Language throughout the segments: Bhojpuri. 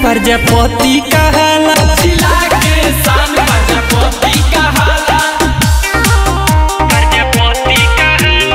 प्रजापति कहाला जिला के शान प्रजापति कहाला प्रजापति कहाला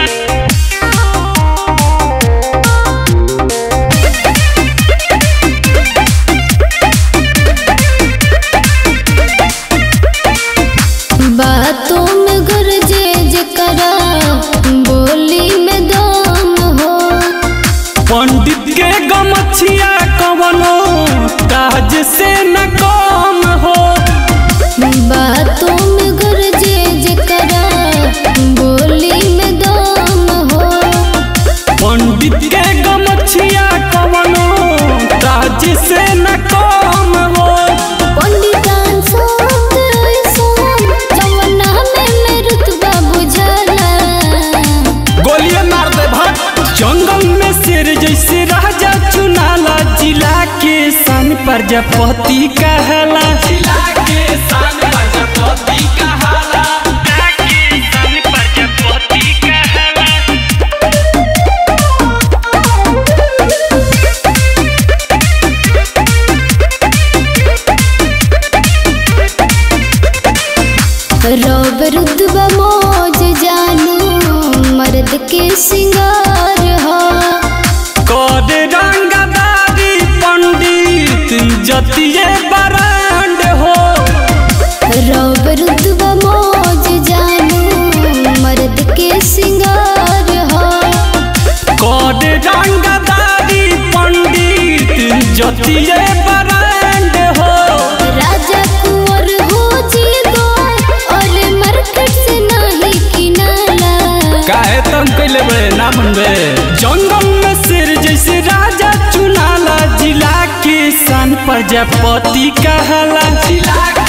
बातों में गरजे जकरा बोली में दम हो पंडित के गमछिया कवनो काज से न कम हो बातों में गरजे जकरा बोली में दम हो पंडित के गमछिया कवनो काज से न कम हो पंडितान सोत सोम जवना में में रुतबा बुझला गोलियां मार दे भट जंगल में शेर जैसे राजा चुनाला जिला के सन प्रजापति कहला जिला के शान प्रजापति कहाला रौब रुतबा मौज जानू मर्द के सिंगार हो कद रंगदारी पंडित जतिये बरांड हो रौब रुतबा मौज जानू मर्द के सिंगार हो कद रंगदारी पंडित जतिये बरांड हो राजा कुंवर हो जी गो और मार्केट से नहीं किनाला काहे तंग कैले बे ना मनबे जंगल में शेर जैसे राजा चुनाला जिला के सन प्रजापति कहला जिला